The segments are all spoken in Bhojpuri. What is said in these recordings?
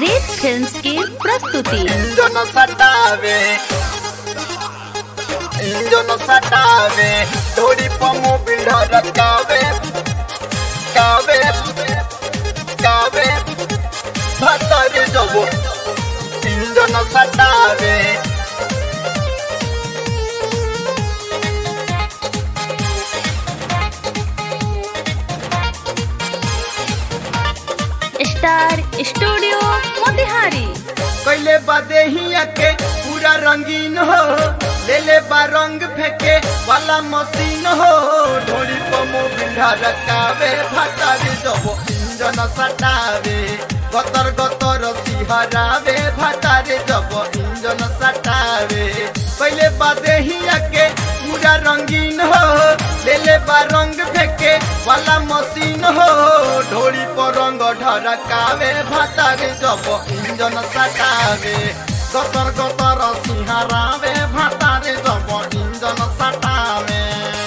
रेत फिल्म्स की प्रस्तुति इंजन सटावे इंजन सटावे थोड़ी पमो बिल्डर कावे कावे कावे भतर जबो इंजन सटावे स्टार स्टूडियो मोतिहारी कैले बादे हिया के पूरा रंगीन हो ले ले बा रंग फेंके वाला मशीन हो ढोली पमो बिंधा रकावे भातारी जबो इंजन सटावे गतर गतर सिहरावे भातारी जबो इंजन सटावे कैले बादे हिया के पूरा रंगीन हो ले ले बा रंग फेंके वाला मशीन हो ढोली पर रंग ढरकावे भातारी जबो इंजन सटावे गतर गतर सिंहरावे भातारे जब इंजन सटावे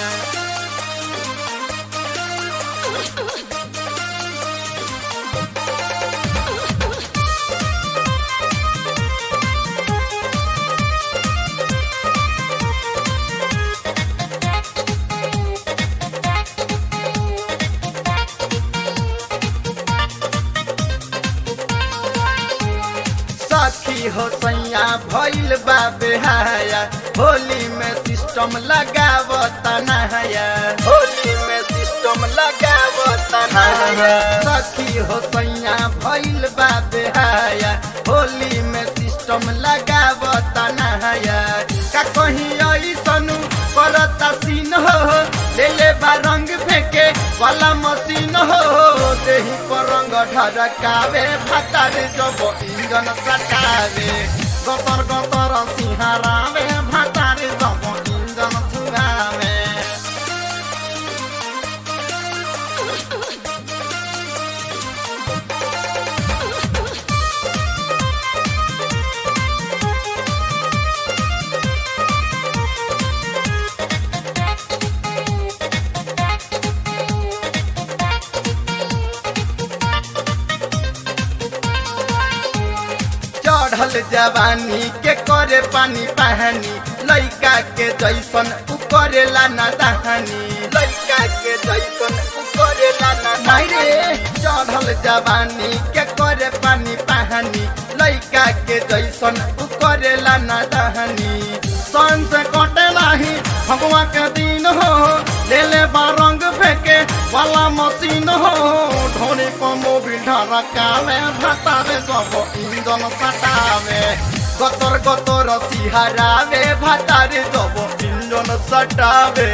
सखी हो सैया भइल बा बेहाया होली में सिस्टम लगावत नहाया होली में सिस्टम लगावत नहाया सखी हो सैया भइल बा बेहाया होली में सिस्टम लगावत नहाया का कहीं ऐसनु करता सीन हो ले ले बा रंग फेंके वाला मशीन हो देही पर रंग ढरकावे भातारे जब इंजन सटावे गतर गतर सिंहरावे भातारे जब इंजन फुगावे चढ़ल जवानी के करे पानी पहानी लइका के जैसन उ करेला ना दहानी लइका के जैसन उ करेला ना रे चढ़ल जवानी के करे पानी पहानी लइका के जैसन उ करेला ना दहानी सन से कटे नाही भगवा के दिन हो ले ले बा रंग फेंके वाला मशीन हो ढोनी पमो बिल्डा रकावे भातावे सब इंजन सटावे गतर गतर सिहरावे भातारे सब इंजन सटावे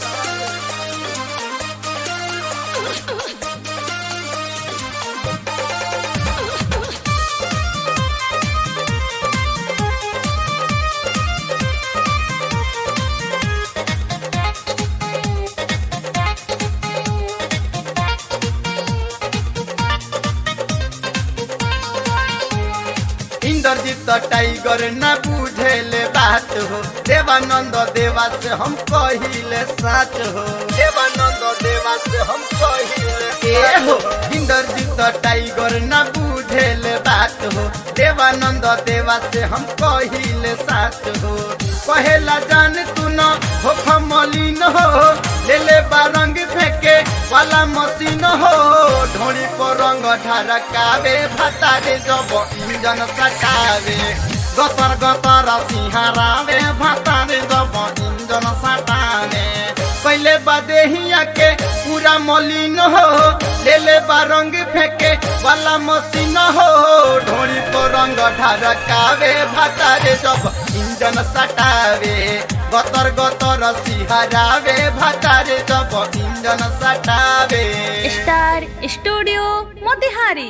इंद्रजीत टाइगर न बुझेले बात हो देवानंद देवा से हम कहिले साच हो देवानंद देवा से हम कहिले ए हो इंद्रजीत टाइगर न बुझेले बात हो देवानंद देवा से हम कहिले साच हो कहेला जान तू न हो खमलिन हो ले ले बा रंग फेंके वाला मशीन हो ढोली पर रंग ढरकावे भातारे जब इंजन सटावे गतर गतर सिंहरावे भातारे जब इंजन सटावे पहले बादे हिया के पूरा मलिन हो ले ले बा रंग फेंके वाला मशीन हो ढोली पर रंग ढरकावे भातारे जब इंजन सटावे गतर गतर सिहरावे भातारे जब इंजन सटावे स्टार स्टूडियो मोतिहारी